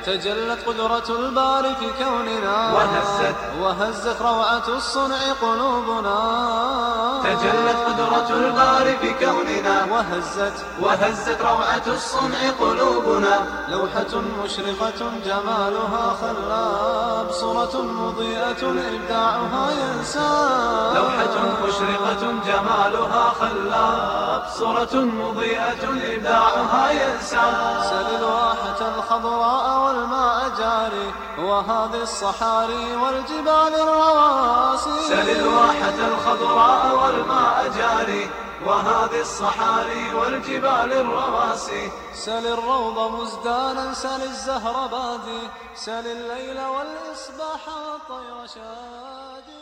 تجلت قدرة الباري في كوننا وهزت وهزت روعة الصنع قلوبنا تجلت قدرة الباري في كوننا وهزت وهزت روعة الصنع قلوبنا لوحة مشرقة جمالها خلاب صورة مضيئة إبداعها ينساب لوحة مشرقة جمالها خلاب صورة مضيئة إبداعها ينسى سل الواحة الخضراء والماء جاري وهذه الصحاري والجبال الرواسي سل الواحة الخضراء والماء جاري وهذه الصحاري والجبال الرواسي سل الروض مزدانا سل الزهر بادي سل الليل والإصباح والطير شادي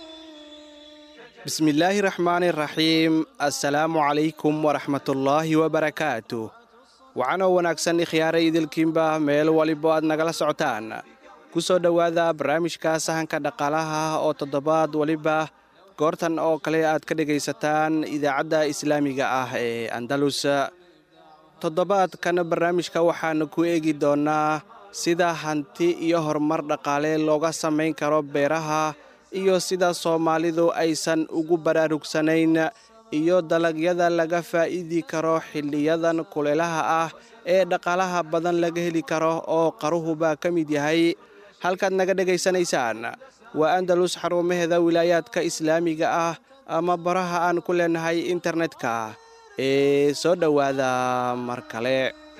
bismillaahi raxmaani raxiim assalaamu calaykum waraxmatullaahi wabarakaatu waxaanoo wanaagsan ikhyaaray idilkiinba meel walibo aad nagala socotaan ku soo dhowaada barnaamijka sahanka dhaqaalaha oo toddobaad waliba goortan oo kale aad ka dhegaysataan idaacadda islaamiga ah ee andalus toddobaadkan barnaamijka waxaanu ku eegi doonnaa sida hanti iyo horumar dhaqaale looga samayn karo beeraha iyo sida soomaalidu aysan ugu baraarugsanayn iyo dalagyada laga faa'iidi karo xilliyadan kuleelaha ah ee dhaqaalaha badan laga heli karo oo qaruhuba ka mid yahay halkaad naga dhegaysanaysaan waa andalus xarumaheeda wilaayaadka islaamiga ah ama baraha aan ku leenahay internetka ee soo dhowaada mar kale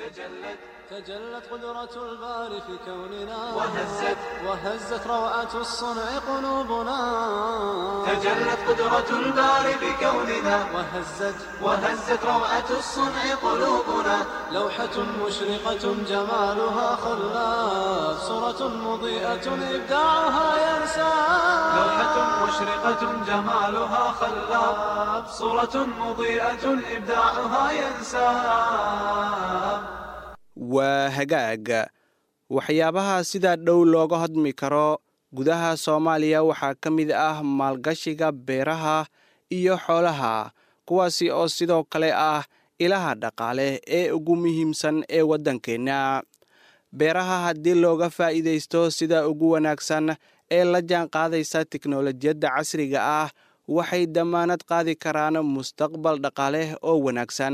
تجلت قدرة الباري في كوننا وهزت وهزت روعة الصنع قلوبنا تجلت قدرة الباري بكوننا وهزت وهزت روعة الصنع قلوبنا لوحة مشرقة جمالها خلاف صورة مضيئة إبداعها ينسى لوحة مشرقة جمالها خلاب صورة مضيئة إبداعها ينساب waa hagaag waxyaabaha sida dhow looga hodmi karo gudaha soomaaliya waxaa ka mid ah maalgashiga beeraha iyo xoolaha kuwaasi oo sidoo kale ah ilaha dhaqaale ee ugu muhiimsan ee waddankeenna beeraha haddii looga faa'iidaysto sida ugu wanaagsan ee la jaan qaadaysa tiknolojiyadda casriga ah waxay dammaanad qaadi karaan mustaqbal dhaqaale oo wanaagsan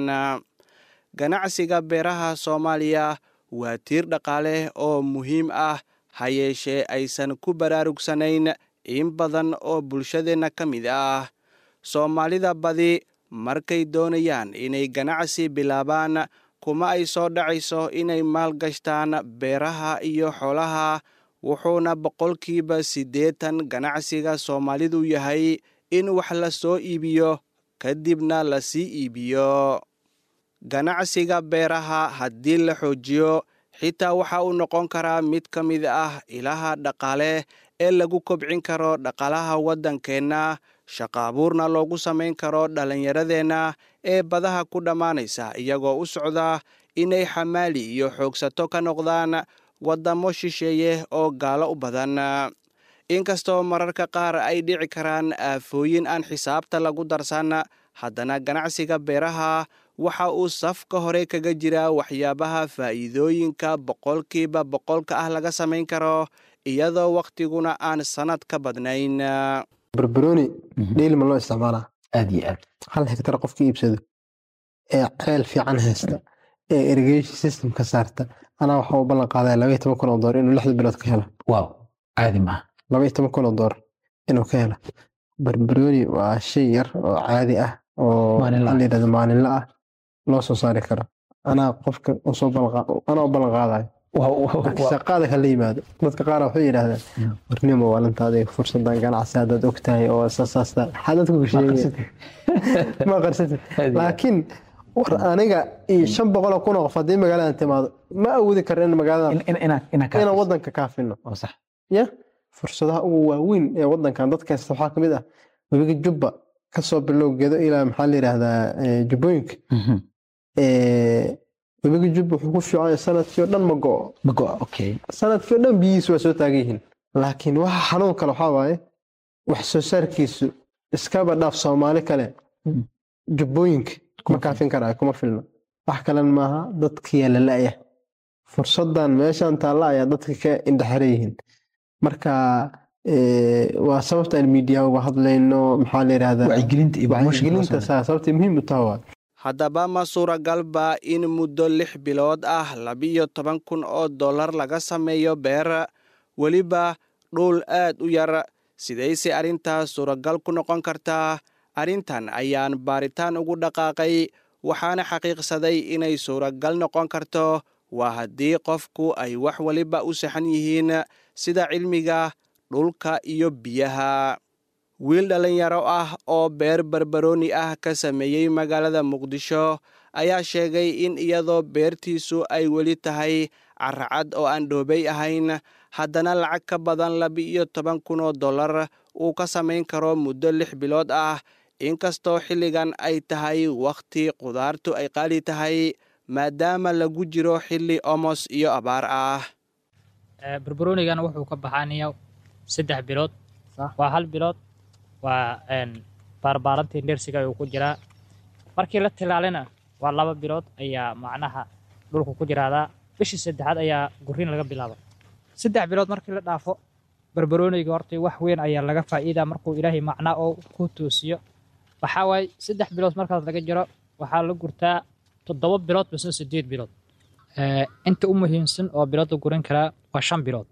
ganacsiga beeraha soomaaliya waa tiir dhaqaale oo muhiim ah ha yeeshee aysan ku baraarugsanayn in badan oo bulshadeenna ka mid ah soomaalida badi markay doonayaan inay ganacsi bilaabaan kuma ay soo dhacayso inay maalgashtaan beeraha iyo xoolaha wuxuuna boqolkiiba siddeetan ganacsiga soomaalidu yahay in wax la soo iibiyo kadibna la sii iibiyo ganacsiga beeraha haddii la xoojiyo xitaa waxa uu noqon karaa mid ka mid ah ilaha dhaqaale ee lagu kobcin karo dhaqaalaha waddankeenna shaqaabuurna loogu samayn karo dhallinyaradeenna ee badaha ku dhammaanaysa iyagoo u socda inay xamaali iyo xoogsato ka noqdaan waddamo shisheeye oo gaalo u badan inkastoo mararka qaar ay dhici karaan aafooyin aan xisaabta lagu darsan haddana ganacsiga beeraha waxa uu safka hore kaga jiraa waxyaabaha faa'iidooyinka boqolkiiba boqolka ah laga samayn karo iyadoo wakhtiguna aan sannad ka badnayn barbarooni dheelima loo isticmaalaa aad iyo aad hal hektar qofka iibsado ee ceel fiican haysta ee irrigation system ka saarta anaa waxa uu ballan qaadaya labaiyo toban kun oo door inuu lixda bilood ka helo waaw caadi maaha labaiyo toban kun oo door inuu ka helo barbarooni waa shay yar oo caadi ah oo Maalinle ah. la yidhahdo maalinle ah loo soo saari karo anaa qofka usoo ballan anaa u ballan qaadayo shaqaada kala yimaado dadka qaar waxay yidhaahdaan Mm. warnimo waalantaada fursadan ganacsi haddaad og tahay oo saasaasta maxaa dadku ku sheegaya ma qarsatid laakiin war aniga iyo shan boqoloo kun oo qof haddii magaaladan timaado ma awoodi karno in magaaladan inaan wadanka kaafino sax ya fursadaha ugu waaweyn ee wadankan dadka haysta waxaa kamid ah webiga jubba kasoo bilow gedo ilaa maxaa la yidhaahdaa eh, jubbooyinka Mhm. Eh, webiga jubba wuxuu ku fiican yahay sanadkii oo dhan ma go'o ma go okay sanadkii oo dhan biyihiisu waa soo taagan yihiin laakiin waxa xanuun kale waxaa waaye wax soo saarkiisu iskaba dhaaf soomaali kale Mm. jubbooyinka kuma kaafin karaayo kuma filna wax kalena maaha dadkiyaa la la'ya fursadan meeshan taalla ayaa dadka ka indhexeran yihiin marka eh, waa sababta aan miidiya uga hadlayno maxaa la yidhahdaa wacyigelinta iyo promotion wacyigelinta saa sababtay muhiim u taha waa haddaba ma suuragalba in muddo lix bilood ah labiyo toban kun oo dollar laga sameeyo beer weliba dhul aad u yar sidayse arrintaas suuragal ku noqon kartaa arrintan ayaan baaritaan ugu dhaqaaqay waxaana xaqiiqsaday inay suuragal noqon karto waa haddii qofku ay wax waliba u saxan yihiin sida cilmiga dhulka iyo biyaha wiil dhallinyaro ah oo beer barbarooni ah ka sameeyey magaalada muqdisho ayaa sheegay in iyadoo beertiisu ay weli tahay caracad oo aan dhoobay ahayn haddana lacag ka badan laba-iyo toban kun oo dollar uu ka samayn karo muddo lix bilood ah inkastoo xilligan ay tahay wakhti qudaartu ay qaali tahay maadaama lagu jiro xilli omos iyo abaar ah Ee, barbaroonigan wuxuu ka baxaanaya saddex bilood waa hal bilood waa een, baarbaarantii ndersiga ayuu ku jiraa markii la tilaalina waa laba bilood ayaa macnaha dhulku ku jiraadaa bishii saddexaad ayaa guriin laga bilaaba saddex bilood markii la dhaafo barbarooniga horta wax weyn ayaa laga faa'iidaa markuu ilaahay macnaa oo ku toosiyo waxaa waaye saddex bilood markaas laga jiro waxaa la gurtaa toddoba bilood mise sideed bilood Ee, inta u muhiimsan oo bilood la gurin karaa waa shan bilood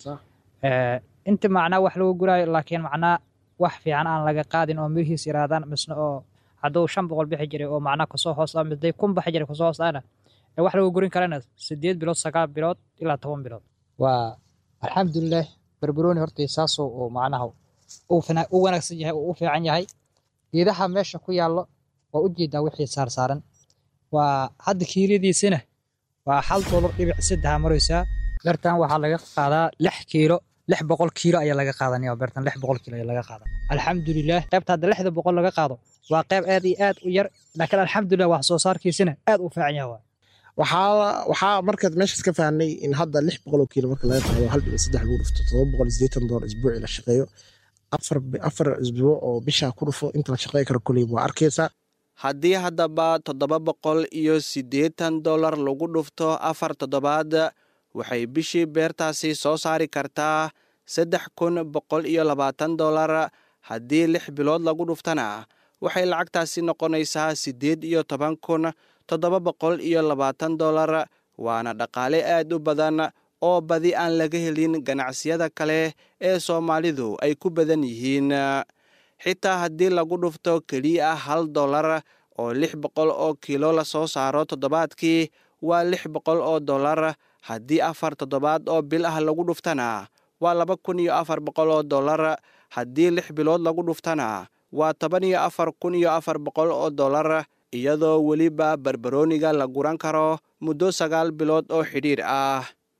Ee, inta macnaa wax lagu guraayo laakiin macnaa wax fiican aan laga qaadin oo mirihiis yaraadaan misna oo hadduu shan boqol bixi jiray oo macnaa kasoo hoos ah misday kun baxi jiray kasoo hoos ahna ee wax lagu gurin karana sideed bilood sagaal bilood ilaa toban bilood waa alxamdulilah barbarooni horta saasoo uu macnaha uu fina- u wanaagsan yahay uu u fiican yahay geedaha meesha ku yaallo waa u jeedaa wixii saarsaaran waa hadda kiiladiisina waa hal dolar dhibic saddexa maraysaa beertan waxaa laga qaadaa lix kiilo lix boqol kiilo ayaa laga qaadanaya beertan lix boqol kiilo ayaa laga qaadaa alxamdulilah qaybta hadda lixda boqol laga qaado waa qayb aad iyo aad u yar laakiin alxamdulilah wax soo saarkiisina aad u fiican yahay waay. waxaa waxaa markaad meeshaas ka fahnay in hadda lix boqol oo kiilo marka laga qaado hal dhibic saddex lagu dhufto todoba boqol iyo siddeetan dolar isbuucii la shaqeeyo afar bi- afar isbuuc oo bishaa ku dhufo inta la shaqeey karo koleyba waa arkaysaa haddii haddaba toddoba boqol iyo siddeetan dollar lagu dhufto afar toddobaad waxay bishii beertaasi soo saari kartaa saddex kun boqol iyo labaatan dollar haddii lix bilood lagu dhuftana waxay lacagtaasi noqonaysaa siddeed iyo toban kun toddoba boqol iyo labaatan dollar waana dhaqaale aad u badan oo badi aan laga helin ganacsiyada kale ee soomaalidu ay ku badan yihiin xitaa haddii lagu dhufto keliya hal dollar oo lix boqol oo kiilo la soo saaro toddobaadkii waa lix boqol oo dollar haddii afar toddobaad oo bil ah lagu dhuftana waa laba kun iyo afar boqol oo dollar haddii lix bilood lagu dhuftana waa toban iyo afar kun iyo afar boqol oo dollar iyadoo weliba barbarooniga la guran karo muddo sagaal bilood oo xidhiir ah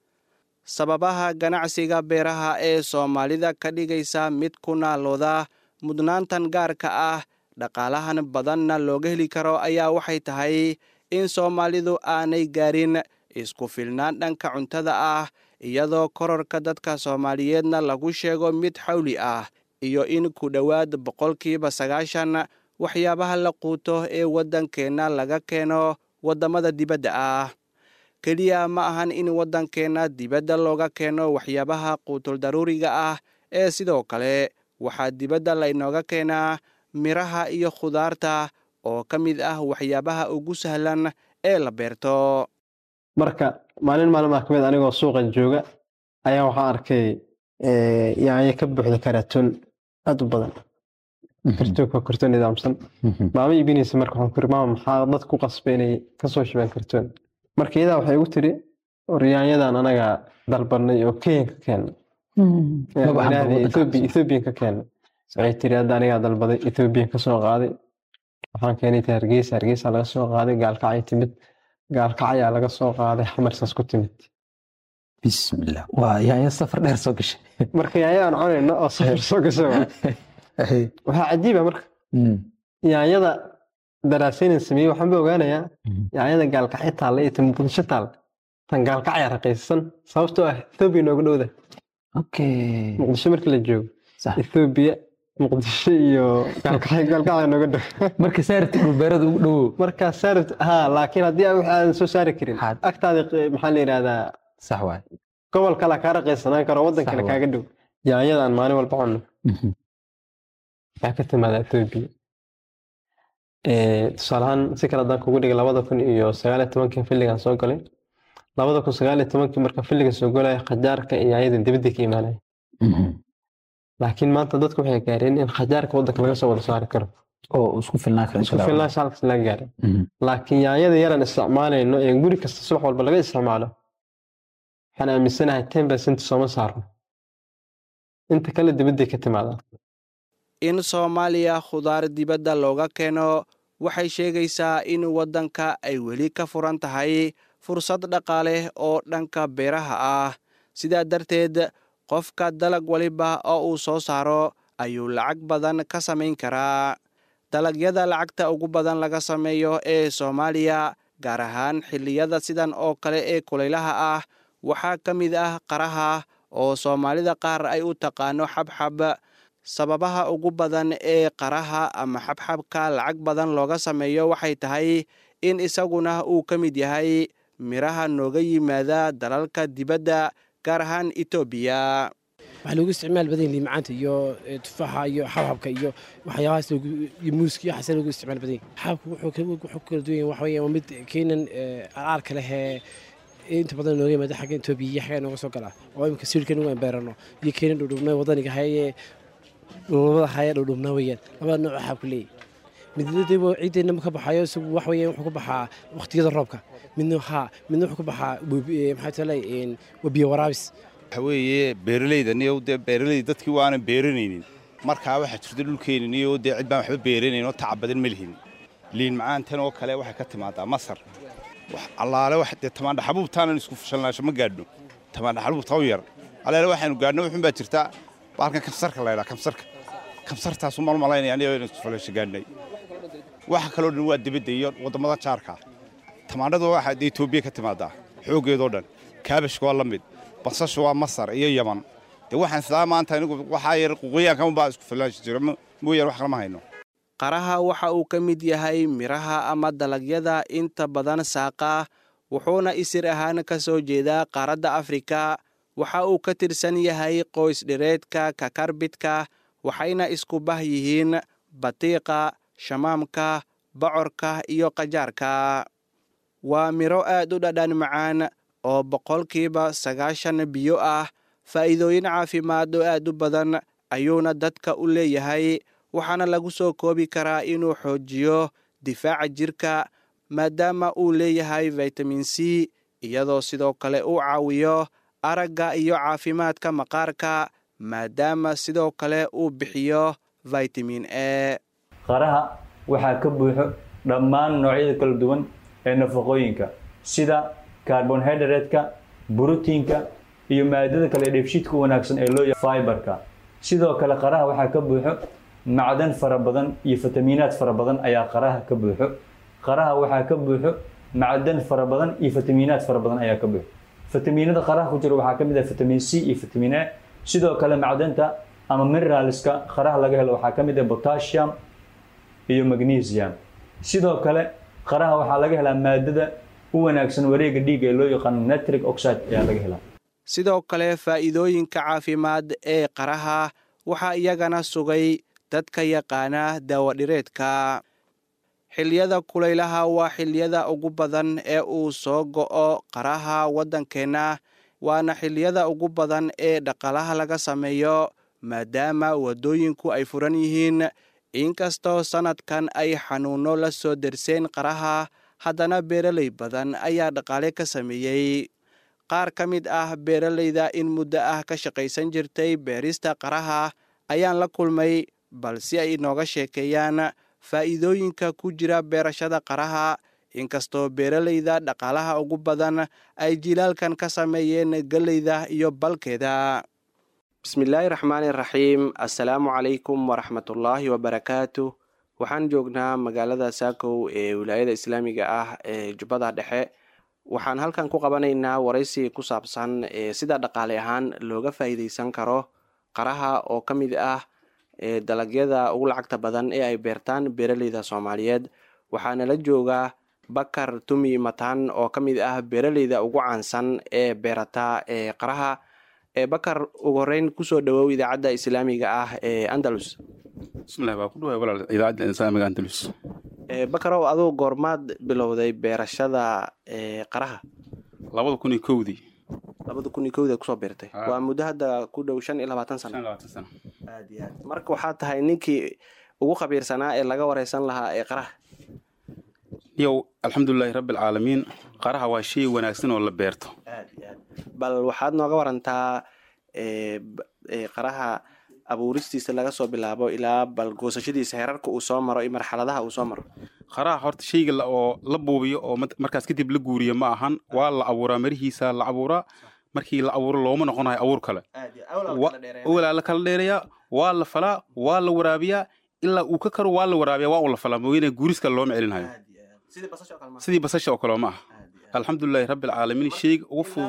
sababaha ganacsiga beeraha ee soomaalida ka dhigaysa mid ku naalooda mudnaantan gaarka ah dhaqaalahan badanna looga heli karo ayaa waxay tahay in soomaalidu aanay gaarin isku filnaan dhanka cuntada ah iyadoo kororka dadka soomaaliyeedna lagu sheego mid xawli ah iyo in ku dhowaad boqolkiiba sagaashan waxyaabaha la quuto ee waddankeenna laga keeno waddamada dibadda ah keliya ma ahan in waddankeenna dibadda looga keeno waxyaabaha quutul daruuriga ah ee sidoo kale waxaa dibadda laynooga keenaa miraha iyo khudaarta oo ka mid ah waxyaabaha ugu sahlan ee la beerto marka maalin maalmaha ka mid anigoo suuqa jooga ayaa waxaan arkay eh, yaanyo ka buuxda karatoon aad u badan kartoonka kartoon nidaamsan maama iibinaysa marka waxaan ku iri maama maxaa dad ku qasbay inay kasoo shubeen kartoon marka iyadaa waxay igu tiri war yaanyadan anaga dalbanay oo kenyan ka keena ethoobiyan ka keena waxay tiri hadda anigaa dalbaday ethoobiyan ka soo qaaday waxaan keenay ta hargeysa hargeysa laga soo qaaday gaalkacay timid gaalkacayaa laga soo qaaday xamarsaas ku timid bismillah waa yaanya safar dheer soo gashay marka yaanyada aan cunayno oo safar soo gashay waa. waxaa cajiiba marka yaanyada daraasaynan sameeyey waxaan ba ogaanayaa yaanyada gaalkacyo taalla iyo tan muqdisho taalla tan gaalkacya raqiisan sababtoo ah ethoobiya nooga dhowda okay muqdisho markii la joogo sax ethoobiya muqdisho iyo gaalkacyo gaalkacyo nooga dhow marka saarti dhulbeerada ugu dhowow markaa saarabta ha laakiin haddii aan wax aadan soo saari karin Had- agtaada q- maxaa la yidhahdaa sax waay gobol kale kaa raqaysanaan karo waddan Sax kale waay. kaaga dhow yaanyada aan maalin walba cunno Mhm. waxaa ka timaada etoobiya tusaale ahaan si kale haddaan kugu dhigay labada kun iyo sagaal iyo tobankii xilligan soo galay labada kun sagaal iyo tobankii marka xilliga soo galaya khajaarka iyo yaanyada dibadda ka imaanaya Mhm. laakiin maanta dadku waxay gaareen in khajaarka waddanka laga soo wada saari karo oo isku filnaan kara isku filnaansha halkaas laga gaaray Mhm. laakiin yaanyada yaraan isticmaalayno ee guri kasta subax walba laga isticmaalo waxaan aaminsanahay ten percent sooma saarno inta kale dibadday ka timaadaa in soomaaliya khudaar dibadda looga keeno waxay sheegaysaa in waddanka ay weli ka furan tahay fursad dhaqaale oo dhanka beeraha ah sidaa darteed qofka dalag waliba oo uu soo saaro ayuu lacag badan ka samayn karaa dalagyada lacagta ugu badan laga sameeyo ee soomaaliya gaar ahaan xilliyada sidan oo kale ee kulaylaha ah waxaa ka mid ah qaraha oo soomaalida qaar ay u taqaano xabxab sababaha ugu badan ee qaraha ama xabxabka lacag badan looga sameeyo waxay tahay in isaguna uu ka mid yahay midhaha nooga yimaada dalalka dibadda gaar ahaan etoobiya waxaa loogu isticmaal badan yahay macaanta iyo eh, tufaaxa iyo xabxabka iyo waxyaabahaas loogu- iyo muuska iyo waxaas loogu isticmaal badan yahay xabxabku wuxuu ka- wuxuu ku kala duwan yahay waxa weeye waa mid keenan araarka leh ee inta badan nooga yimaada xagga etoobiya iyo xagga nooga soo gala oo imika siirkan ugu beerano iyo keenan dhudhubnaa wadaniga hayee dhulmada haya dhudhubnaa weeyaan labada nooc xabku leeyahy midna ciideena ka baxayo isagu wax weeyaan wuxuu ka baxaa waqtiyada roobka midna haa midna wuxuu ka baxaa webi- eh, maxaa tale waa biyo waraabis waxa weeye beeralayda niyo dee beeralayda dadkii waanan beeranaynin markaa waxaa jirta dhulkeenni niyo dee cid baan waxba beeranayn oo tacab badan ma lihin liin macaantan oo kale waxay ka timaadaa masar wax allaale wax dee tamaandha xabuubtaanan isku fashalnaasho ma gaadhno tamaandha xabuubta u yar allaale waxaynu gaadhno wuxun baa jirtaa baalkan kamsarka la ydhaa kamsarka kamsartaasu malmalaynaya aniga inaan isku falasho gaadhnay waxa kaloo dhan waa dibadda iyo waddamada jaarka tamaandhadu waxaa dee etoobiya ka timaadaa xooggeedoo dhan kaabashka waa la mid basasha waa masar iyo yaman dee waxaan islaa maanta anigu waxaa yar quqiyaanka unbaa isku filaashi jira mo- mooyaane wax kalama hayno qaraha waxa uu ka mid yahay midhaha ama dalagyada inta badan saaqa wuxuuna isir ahaan ka soo jeedaa qaaradda afrika waxa uu ka tirsan yahay qoys dhireedka kakarbidka waxayna isku bah yihiin batiiqa shamaamka bocorka iyo qajaarka waa midho aad u dhadhan macaan oo boqolkiiba sagaashan biyo ah faa'iidooyin caafimaad oo aad u badan ayuuna dadka u leeyahay waxaana lagu soo koobi karaa inuu xoojiyo difaaca jirka maadaama uu leeyahay vitamin c iyadoo sidoo kale uu caawiyo aragga iyo caafimaadka maqaarka maadaama sidoo kale uu bixiyo vitamin e qaraha waxaa ka buuxo dhammaan noocyada kala duwan ee nafaqooyinka sida carbonhydrate-ka borotiinka iyo maadada kale ee dheefshiidka u wanaagsan ee loo yaqaan fiberka sidoo kale qaraha waxaa ka buuxo macdan fara badan iyo fitamiinaad fara badan ayaa qaraha ka buuxo qaraha waxaa ka buuxo macdan fara badan iyo fitamiinaad fara badan ayaa ka buuxo fitamiinada qaraha ku jira waxaa ka mid ah fitamiin c iyo fitamiin a sidoo kale macdanta ama mineralska qaraha laga helo waxaa ka mid ah potassium iyo magnesium sidoo kale qaraha waxaa laga helaa maadada u wanaagsan wareega dhiigga ee loo yaqaano nitric oxide ayaa laga helaa sidoo kale faa'iidooyinka caafimaad ee qaraha waxaa iyagana sugay dadka yaqaana daawadhireedka xilliyada kulaylaha waa xilliyada ugu badan ee uu soo go'o qaraha waddankeenna waana xilliyada ugu badan ee dhaqaalaha laga sameeyo maadaama waddooyinku ay furan yihiin inkastoo sannadkan ay xanuunno la soo derseen qaraha haddana beeraley badan ayaa dhaqaale ka sameeyey qaar ka mid ah beeralayda in muddo ah ka shaqaysan jirtay beerista qaraha ayaan la kulmay bal si ay inooga sheekeeyaan faa'iidooyinka ku jira beerashada qaraha inkastoo beeralayda dhaqaalaha ugu badan ay jilaalkan ka sameeyeen gelleyda iyo balkeeda bismillaahi raxmaani raxiim assalaamu calaykum waraxmatullaahi wabarakaatu waxaan joognaa magaalada saakow ee wilaayada islaamiga ah ee jubbada dhexe waxaan halkan ku qabanaynaa waraysi ku saabsan sida dhaqaale ahaan looga faa'iideysan karo qaraha oo ka mid ah ee dalagyada ugu lacagta badan ee ay beertaan beeraleyda soomaaliyeed waxaana la joogaa bakar tumi matan oo ka mid ah beeraleyda ugu caansan ee beerata ee qaraha ee bakar ugu horeyn kusoo dhawow idaacadda islaamiga ah ee andalus bismillahi waa ku dhawaay walaal idaacadda islaamiga andalus bakarow aduu goormaad bilowday beerashada ee qaraha labada kun iyo kowdii labada kun iyo kowdii kusoo beertay Ah. waa muddo hadda ku dhow shan iyo labaatan shan sano iyo labaatan sano aad iyo aad marka waxaa tahay ninkii ugu khabiirsanaa ee laga wareysan lahaa ee qaraha yow alxamdulilaahi rabbi alcaalamiin qaraha waa shay wanaagsan oo la beerto aad iyo aad bal waxaad nooga warantaa ee, b- ee, qaraha abuuristiisa laga soo bilaabo ilaa bal goosashadiisa heerarka uu soo maro iyo marxaladaha uu soo maro qaraha horta shayga la- oo la buubiyo oo mat- markaas kadib la guuriyo ma ahan waa la abuuraa marihiisa la abuuraa markii la abuuro looma noqonayo abuur kale Wa- walaa la kala dheerayaa waa la falaa waa la waraabiyaa ilaa uu ka karo waa la waraabiyaa waa uu la falaa mooyane guuris kale looma celinhayo sidii basasha oo kale ma aha alxamdulilaahi rabbi alcaalamiin shayga ugu fudud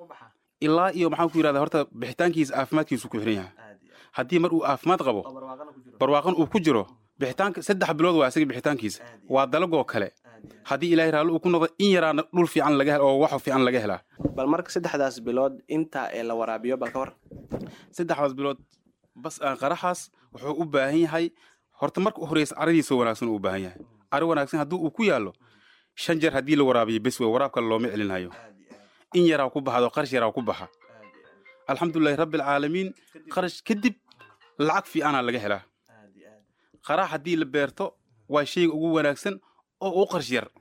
ilaa iyo maxaan ku yidhahdaa horta bixitaankiisa caafimaadkiisu ku xiran yahay haddii mar uu caafimaad qabo barwaaqan uu ku jiro bixitaanka saddex bilood waa isaga bixitaankiisa waa dalagoo kale haddii ilaahay raalli uu ku noqdo in yaraana dhul fiican laga hel oo wax fiican laga helaa bal marka saddexdaas bilood inta ee la waraabiyo bal ka war saddexdaas bilood bas aan qaraxaas wuxuu u baahan yahay horta marka u horeysa caradiisa wanaagsan uu u baahan yahay cari wanaagsan haddii uu ku yaallo shan jeer haddii la waraabiyo bes wey waraab kale looma celinhayo in yaraa ku baxdo qarash yaraa ku baxa alxamdulilahi rabbi alcaalamiin qarash kadib lacag fiicanaa laga helaa qarax haddii la beerto waa shayga ugu wanaagsan oo u qarash yar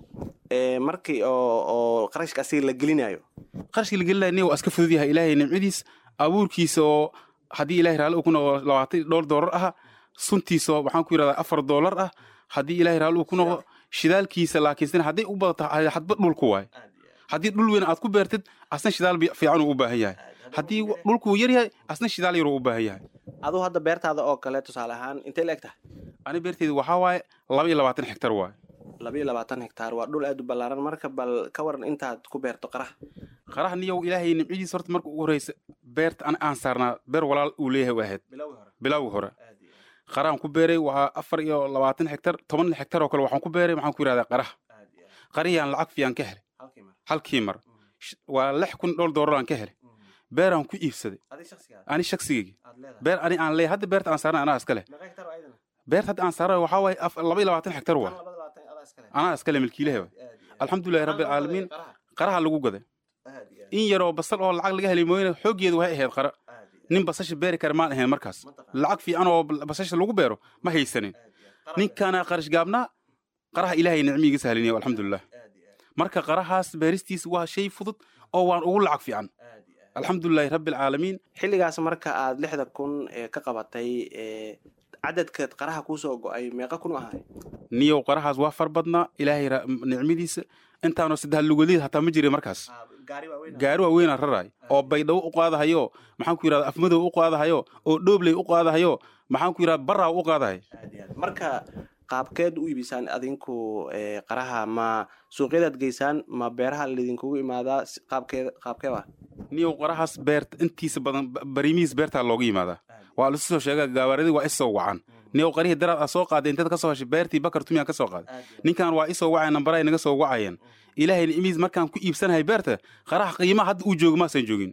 Ee, markii oo oo qarashka asiga la gelinayo qarashkii la gelinayo nin waa iska fudud yahay ilaahay nimcadiis abuurkiisa oo haddii ilaahay raalli uu ku noqdo labaatan iyo dhowr doolar ah suntiisa oo waxaan ku yidhahdaa afar doolar ah haddii ilaahay raalli uu ku noqdo shidaalkiisa laakiinse hadday u badato hadba dhulku waay haddii dhul weyn aad ku beertid asna shidaal bi- fiican uu u baahan yahay haddii dhulku yar yahay asna shidaal yar uu u baahan yahay aduu hadda beertaada oo kale tusaale ahaan intay la eg tahay ani beerteyda waxaa waaye laba iyo labaatan hektar waaye laba iyo labaatan hektaar waa dhul aad u ballaaran marka bal ka waran intaad ku beerto qaraha qaraha niyow ilaahay nimcadiisa horta marka ugu horeysa beerta an aan saarnaa beer walaal uu leeyahay waa ahayd bilowgii hore qaraan ku beeray waa afar iyo labaatan hektar toban hektar oo kale waxaan ku beeray maxaan ku yidhahdaa qaraha qarihiyaan lacag fiican ka helay halkii mar Sh- waa lix kun dhowr doolar aan ka helay beeraan ku iibsaday ani shaksigeygi beer ani aan leeyahay hadda beerta aan saarnay anaa iska leh beerta hadda aan saarnay waxaa waaye af- laba iyo labaatan hektar waa anaa iska leh milkiilahe waay alxamdulilahi rabbi alcaalamiin qaraha lagu gaday in yaroo basal oo lacag laga helay mooyane xooggeedu waxay ahayd qara nin basasha beeri kara maan ahayn markaas lacag fiican oo basasha lagu beero ma haysanin ninkaana qarash gaabnaa qaraha ilaahay nicmiiga sahliniya alxamdulilah marka qarahaas beeristiisa waa shay fudud oo waan ugu lacag fiican alxamdulilahi rabbi alcaalamiin xilligaas marka aad lixda kun ee ka qabatay ee cadadka qaraha kuusoo go-ay meeqa kun u ahay niyow qarahaas waa far badnaa ilaahay ra- nicmadiisa intaanoo saddex lugoleed hataa ma jirin markaas gaari waaweynaa raraay oo baydhabo u qaadahayo maxaan ku yidhahda afmadow u qaadahayo oo dhoobley u qaadahayo maxaan ku yidhahda barraa u qaadahay marka qaabkeed u iibisaan adinku ee, qaraha ma suuqyadaad geysaan ma beeraha laydinkugu imaadaa si- qaabkeed qaabkee waa niyow qarahaas beerta intiisa badan ba- bariimihiis beertaa looga yimaadaa waa lasu soo sheega gaabaaradi waa isoo wacan niyow qarihii daraad aa soo qaaday inteed ka soo heshay beertii bakar tumiyaan ka soo qaaday ninkan waa isoo wacay nambaray naga soo wacayeen ilaahay nicmihiis markaan ku iibsanahay beerta qaraha qiimaha hadda uu joogo maasan joogin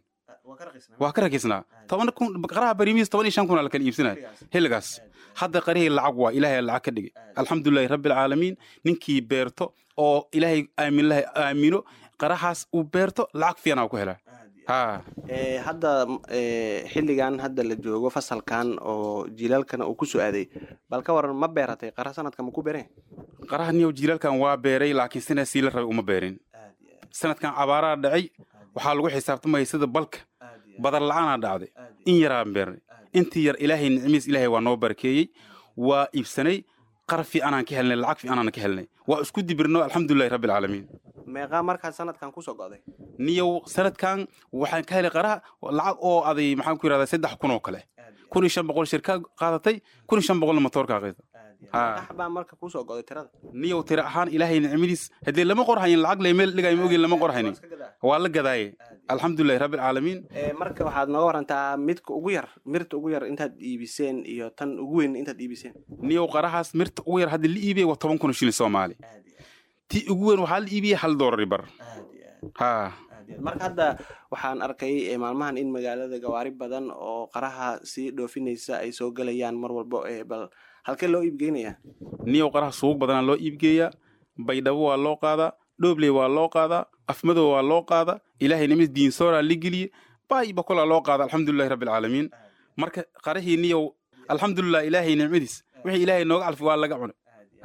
waa ka rakisnaa toban kun qaraha bariimihiis toban iyo shan kun aa la kala iibsanaya xilligaas hadda qarihii lacag waa ilaahay lacag ka dhigay alxamdulilahi rabbi alcaalamiin ninkii beerto oo ilaahay aamin lahay aamino qarahaas uu beerto lacag fiican aa ku helaa ha Ee, hadda ee, xilligan hadda la joogo fasalkan oo jiilaalkana uu ku soo aaday bal ka waran ma beeratay qara sanadka ma ku beereen qaraha niyow jiilaalkan waa beeray laakiin sina sii la rabay uma beerin sanadkan cabaaraa dhacay waxaa lagu xisaabtamaya sida balka badar la-aanaa dhacday in yaraan beernay intii yar ilaahay nicmiis ilaahay waa noo barakeeyey waa iibsanay qara fiicanaan ka helnay lacag fiicanaan ka helnay waa isku dibirno alxamdulilahi rabbi alcaalamiin meeqaa markaa sanadkan kusoo go'day niyow sanadkan waxaan ka helay qaraha lacag oo aday maxaan ku yidhahdaa saddex kun oo kale kun iyo shan boqol shirkaa qaadatay kun iyo shan boqolna matoorkaa qaata baa marka kusoo goday tirada niyow tira ahaan ilaahay nicmadiis haddii lama qorhayin lacag lay meel dhigay ma ogin lama qorhaynin waa la gadaaye alxamdulilahi rabbi alcaalamiin marka waxaad nooga warantaa midka ugu yar mirta ugu yar intaad iibiseen iyo tan ugu weyn intaad iibiseen niyow qarahaas mirta ugu yar hadda la iibiyey waa toban kun shilin soomaali ti ugu weyn waxaa la iibiyey hal doolari bar ha marka hadda waxaan arkay maalmahan in magaalada gawaari badan oo qaraha sii dhoofinaysa ay soo gelayaan mar walbo bal halkee loo iibgeynayaa niyow qaraha suuq badanaa loo iibgeeyaa baydhabo waa loo qaadaa dhoobley waa loo qaadaa afmadow waa loo qaadaa ilaahay nimis diinsooraa la geliye baayba kolaa loo qaada alxamdulilahi rabbi alcaalamiin marka qarahii niyow alxamdulilah ilaahay nicmadiis wixii ilaahay nooga calfi waa laga cunay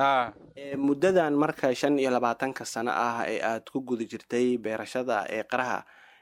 muddadan marka shan iyo labaatanka sano ah ee aad ku guda jirtay beerashada ee qaraha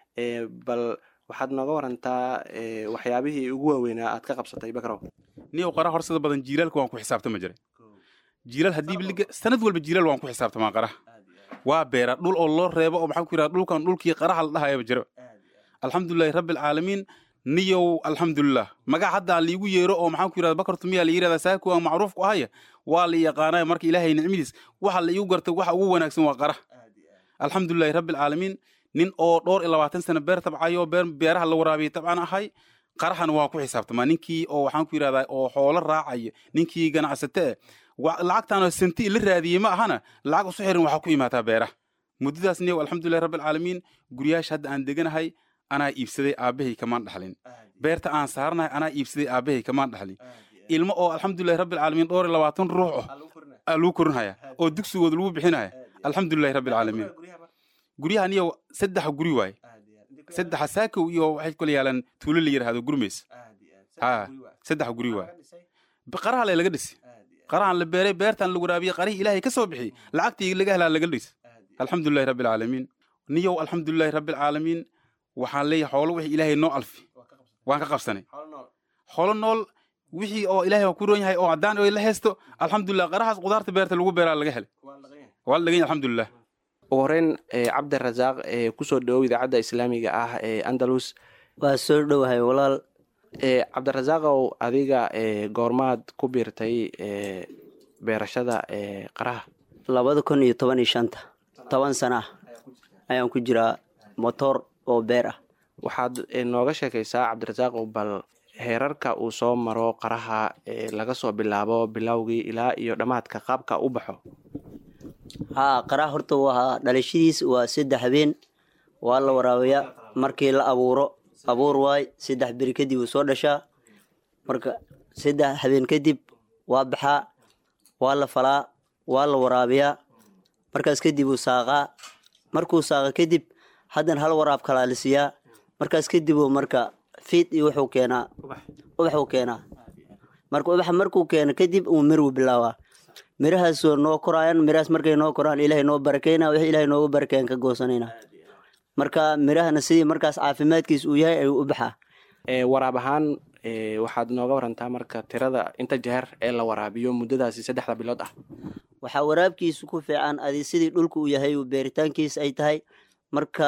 bal waxaad nooga warantaa waxyaabihii ugu waaweynaa aad ka qabsatay bakrow niyow qaraha horsada badan jiilaalka waan ku xisaabtama jiray jiilaal haddii liga sanad walba jiilaal waan ku xisaabtamaa qaraha waa beera dhul oo loo reebo oo maxaan ku yidhaha dhulkan dhulkii qaraha la dhahayaba jiro alxamdulilahi rabbi alcaalamiin niyow alxamdulilah magac hadda aan liigu yeero oo maxaan ku yidhahda bakartu miyaa la yidhahdaa saaku aan macruuf ku ahaya waa la yaqaanaya marka ilaahay nicmadiis waxa la iigu gartay waxa ugu wanaagsan waa qara alxamdulilahi rabbi alcaalamiin nin oo dhowr iyo labaatan sano beer tabcayo beer beeraha la waraabiyay tabcan ahay qarahana waan ku xisaabtamaa ninkii oo waxaan ku yidhahdaa oo xoolo raacaya ninkii ganacsate eh lacagtaanoo senti la raadiyey ma ahana lacag usu xirin waxaa ku imaataa beeraha muddadaas niyow alxamdulilahi rabbi alcaalamiin guryaasha hadda aan deganahay anaa iibsaday aabbahay kamaan dhaxlin beerta aan saaranahay anaa iibsaday aabbahay kamaan dhaxlin ilmo oo alxamdulilahi rabbi alcaalamiin dhowr iyo labaatan ruux oh aa lagu korinhaya oo dugsigooda lagu bixinaya alxamdulilahi rabbi alcaalamiin guryaha niyow saddexa guri waaye saddexa saakow iyo waxay kula yaalaan tuulo la yidhaahdo gurmays ha saddexa guri waaye qaraha le laga dhisi qarahan la beeray beertan la waraabiyey qarihii ilaahay ka soo bixiyey lacagtii laga helaa laga dhis alxamdulilahi rabbi alcaalamiin niyow alxamdulilahi rabbi alcaalamiin waxaan leeyahay xoolo wixii ilaahay noo alfi waan ka qabsanay xoolo nool wixii oo ilaahay ku roon yahay oo haddaan la haysto alxamdulilah qarahaas qudaarta beerta lagu beeraa laga helay waa la dhagan yahay alxamdulilah ugu horeyn cabdirasaaq kusoo dhawow idaacadda islaamiga ah ee andalus waa soo dhowahay walaal cabdirasaaqow adiga goormaad ku biirtay beerashada qaraha labada kun iyo toban iyo shanta toban sana ah ayaan ku jiraa motor oo beer ah waxaad nooga sheekaysaa cabdirasaaqow bal heerarka uu soo maro qaraha laga soo bilaabo bilowgii ilaa iyo dhammaadka qaabka u baxo haa qaraha horta waa dhalashadiis waa saddex habeen waa la waraabayaa markii la abuuro abuur waay saddex beri kadib uu soo dhashaa marka saddex habeen kadib waa baxaa waa la falaa waa la waraabiyaa markaas kadib uu saaqaa markuu saaqa kadib haddana hal waraab kalaa la siiyaa markaas kadib uu marka fiid iyo wuxuu keenaa ubaxuu keenaa marka ubaxa markuu keeno kadib uu miruu bilaabaa mirahaasoo noo koraayan mirahaas markay noo koraan ilaahay noo barakeyna wixii ilaahay noogu barakeyn ka goosanayna marka mirahana sidii markaas caafimaadkiis uu yahay ayuu u baxaa waraab ahaan waxaad nooga warantaa marka tirada inta jeer ee la waraabiyo muddadaasi saddexda bilood ah waxaa waraabkiisu ku fiican adi sidii dhulka uu yahay beeritaankiis ay tahay marka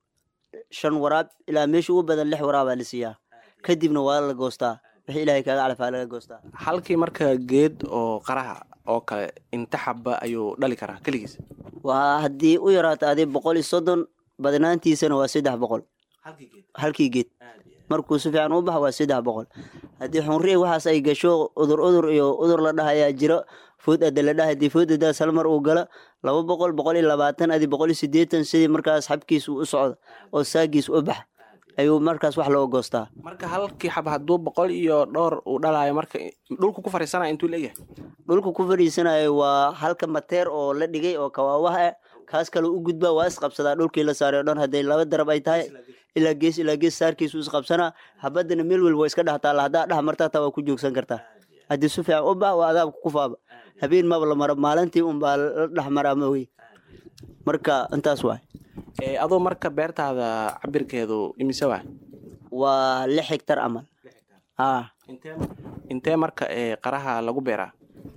shan waraab ilaa meesha ugu badan lix waraabaa la siiyaa kadibna waa la goostaa wixii ilaahay kaaga calafaa laga goostaa halkii marka geed oo qaraha oo kale inta xaba ayuu dhali karaa keligiis waa haddii u yaraato adi boqol iyo soddon badnaantiisana waa saddex boqol halkii geed markuu si fiican u baxa waa saddex boqol haddii xunri waxaas ay gasho udur udur iyo udur la dhahayaa jiro food ada la dhaha hadii food adaas hal mar uu galo laba boqol boqol iyo labaatan adi boqol iyo siddeetan sidii markaas xabkiis uu u socdo oo saagiis u baxa ayuu markaas wax loo goostaa marka halkii xab hadduu boqol iyo dhowr uu dhalayo marka dhulku ku fariisanaya intuu leeyahay dhulka ku fadhiisanayo waa halka mateer oo la dhigay oo kawaawaha ah kaas kale u gudbaa waa isqabsadaa dhulkii la saaray o dhan hadday laba darab ay tahay ilaa gees ilaa gees saarkiisu isqabsanaa habadana meel welba waa iska dhex taalla haddaa dhex martaa taa waa ku joogsan kartaa haddii si fiican u bax waa adaabka ku faaba habeen maba la maro maalintii unbaa la dhex maraa mawey marka intaas waay adoo marka beertaada cabirkeedu imise waa waa lix hegtar amal haa intee marka qaraha lagu beeraa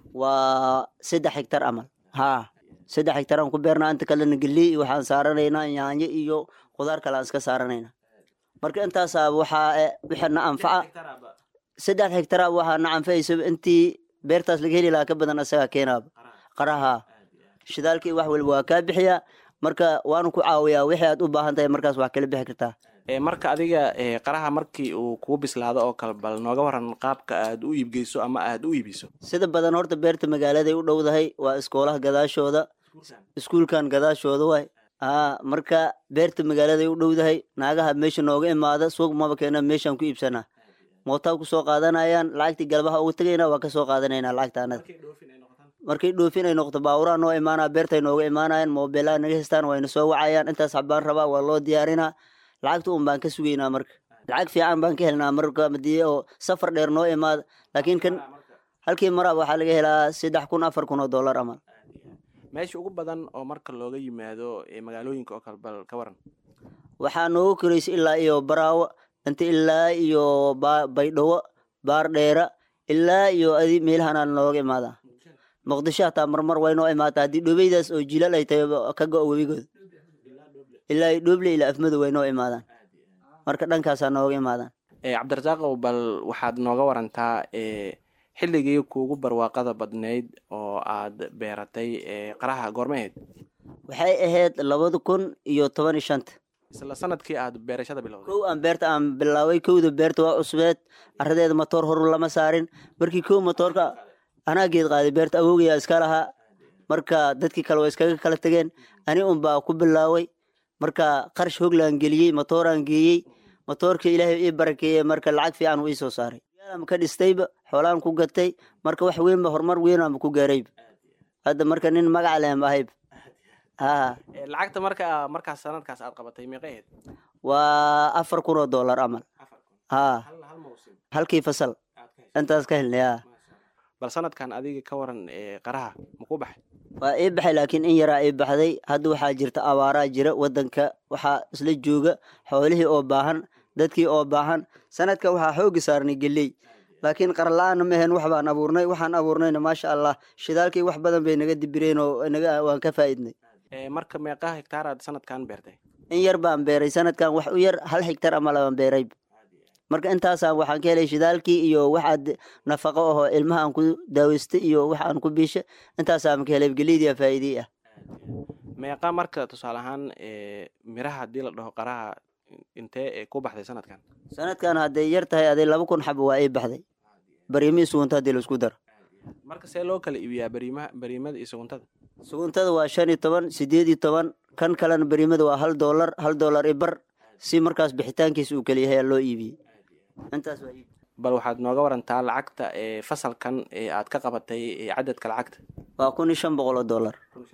waa saddex hegtar amal haa saddex hegtar aan ku beernaa inta kalena geley iyo waxaan saaranaynaa yaanyo iyo qudaar kale aan iska saaranaynaa marka intaasaa waxaa wixii na anfaca saddex hegtara waxaa na anfacaysa intii beertaas laga heli lahaa ka badan asagaa keenaaba qaraha shidaalkii wax walba waa kaa bixiyaa marka waanu ku caawiyaa wixii aad u baahan tahay markaas wax kala bixi kartaa marka adiga qaraha markii uu kuu bislaado oo kale bal nooga waran qaabka aad u iibgeyso ama aad u iibiso sida badan horta beerta magaaladay u dhowdahay waa iskoolaha gadaashooda iskuulkan gadaashooda waay aa marka beerta magaaladay u dhowdahay naagaha meesha nooga imaada suuq maba keena meeshaan ku iibsanaa mootaa kusoo qaadanayaan lacagtii galbaha ugu tagaynaa waa kasoo qaadanayna lacagta anada markay dhoofin ay noqoto baaburaa noo imaanaa beertay nooga imaanayaan moobeelaa naga haystaan wayna soo wacayaan intaas xabaan rabaa waa loo diyaarinaa lacagta un baan ka sugaynaa marka lacag fiican baan ka helnaa marka hadii oo safar dheer noo imaada laakiin kan halkii maraab waxaa laga helaa saddex kun afar kun oo dollar amal meesha ugu badan oo marka looga yimaado magaalooyinka oo kale bal ka waran waxaa noogu koraysa ilaa iyo baraawo inta ilaa iyo baydhawo baardheera ilaa iyo adi meelahanaa nooga imaadaa muqdisho hataa marmar way noo imaataa haddii dhobeydaas oo jilaal ay tahay ka go-o webigooda ilaa dhooble ilaa afmado way noo imaadaan marka dhankaasaa nooga imaadaan cabdirasaaqow bal waxaad nooga warantaa xilligii kuugu barwaaqada badnayd oo aad beeratay qaraha goorma ahayd waxay ahayd labada kun iyo toban iyo shanta isla sanadkii aad beerashada bilowday kow aan beerta aan bilaaway kowda beerta waa cusbeed caradeeda matoor horu lama saarin markii kow matoorka anaa geed qaaday beerta awowgayaa iska lahaa marka dadkii kale waa iskaga kala tegeen ani un baa ku bilaaway marka qarash hoglaan geliyey matooraan geeyey matoorka ilaahay ii barakeeyey marka lacag fiican uu ii soo saaray yaalam ka dhistayba xoolaan ku gatay marka wax weynba horumar weynaanba ku gaarayba hadda marka nin magaca lehen ahayb ha lacagta marka markaas sanadkaas aad qabatay meeqay ahayd waa afar kun oo dollar amal ha halkii fasal intaas ka helnay ha bal sanadkan adiga ka waran qaraha maku baxay waa ii baxay laakiin in yaraa ii baxday hadda waxaa jirta abaaraa jira wadanka waxaa isla jooga xoolihii oo baahan dadkii oo baahan sanadka waxaa xoogi saarnay geley laakiin qarla-aana ma ahayn wax baan abuurnay waxaan abuurnayna maasha allah shidaalkii wax badan bay naga dibireen oo naga waan ka faa'iidnay marka meeqaa hektaar aad sanadkan beertay in yar baan beeray sanadkan wax u yar hal hektar ama labaan beeray marka intaasaan waxaan ka helay shidaalkii iyo waxaad nafaqo ahoo ilmaha aan ku daaweystay iyo wax aan ku biisha intaasaan ka helay geliydii faa'iidii ah meeqa marka tusaale ahaan miraha haddii la dhaho qaraha intee ku baxday sanadkan sanadkan hadday yar tahay aday laba kun xabo waa ii baxday bariimihii sugunta haddii laisku daro marka see loo kala iibiyaa bariimaha bariimada iyo suguntada suguntada waa shan iyo toban sideed iyo toban kan kalena bariimada waa hal doolar hal doolar i bar si markaas bixitaankiisa uu kala yahay loo iibiyey intaas waa bal waxaad nooga warantaa lacagta ee fasalkan ee aad ka qabatay cadadka lacagta waa kun iyo shan boqol oo dollar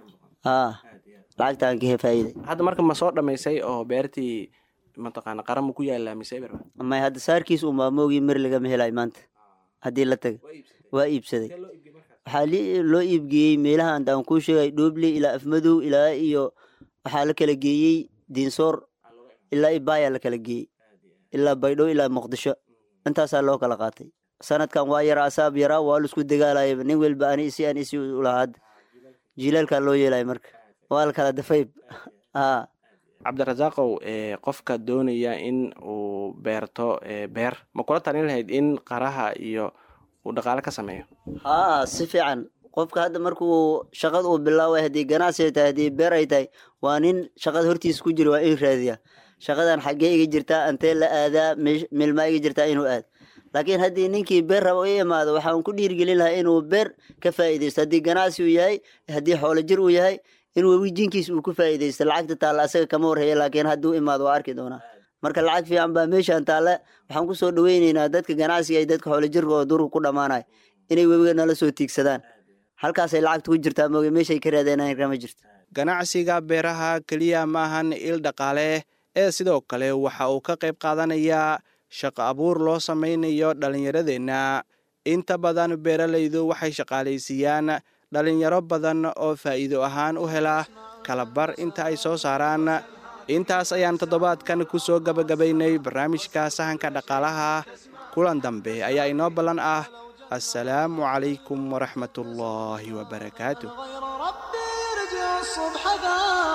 ha lacagtaan ka faa'iiday hadda marka ma soo dhamaysay oo beertii mataqaana qaran ma ku yaalaa mise eber may hadda saarkiis unbaa moogii mir lagama helay maanta haddii la taga waa iibsaday waxaa loo iibgeeyey meelaha aan kuu sheegay dhooble ilaa afmadow ilaa iyo waxaa la kala geeyey diinsoor ilaa ibaayaa la kala geeyey ilaa baydhow ilaa muqdisho intaasaa loo kala qaatay sanadkan waa yaraa asaab yaraa waa laisku dagaalayaba nin welba ani isi an isi ulahaa hadda jilaalkaa loo yeelaya marka waa la kala dafayb ha cabdirasaaqow qofka doonaya in uu beerto beer ma kula talin lahayd in qaraha iyo uu dhaqaale ka sameeyo haa si fiican qofka hadda markuu shaqada uu bilaaway haddii ganacsi ay tahay haddii beer ay tahay waa nin shaqada hortiisa ku jira waa in raadiya shaqadan xaggee iga jirtaa antee la aadaa milmaa iga jirtaa inuu aad laakiin haddii ninkii beer raba i imaado waxaan ku dhiirgelin lahaa inuu beer ka faa'iidaysto haddii ganacsi uu yahay haddii xoolo jir uu yahay in wewijinkiis uu ku faa'iidaysto lacagta taalla asaga kama warhaya laakiin hadduu imaado waa arki doonaa marka lacag fiican baa meeshaan taalla waxaan kusoo dhaweyneynaa dadka ganacsiga iyo dadka xoolo jirka oo durka ku dhammaanaya inay webiga nala soo tiigsadaan halkaasay lacagta ku jirtaa mooge meeshay ka raadeenaan kama jirto ganacsiga beeraha keliya maahan il dhaqaale ee sidoo kale waxa uu ka qayb qaadanayaa shaqo abuur loo samaynayo dhallinyaradeenna inta badan beeralaydu waxay shaqaalaysiiyaan dhallinyaro badan oo faa'iido ahaan u hela kalabar inta ay soo saaraan intaas ayaan toddobaadkan ku soo gabagabaynay barnaamijka sahanka dhaqaalaha kulan dambe ayaa inoo ballan ah assalaamu calaykum waraxmatullaahi wabarakaatu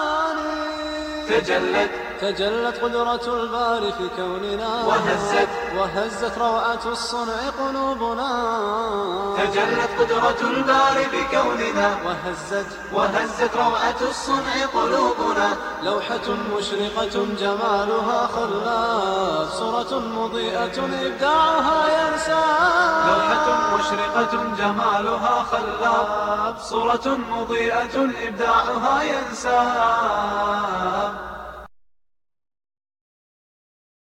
تجلت تجلت قدرة الباري في كوننا وهزت وهزت روعة الصنع قلوبنا تجلت قدرة الباري بكوننا وهزت وهزت روعة الصنع قلوبنا لوحة مشرقة جمالها خلاف صورة مضيئة إبداعها ينسى لوحة مشرقة جمالها خلاب صورة مضيئة إبداعها ينساب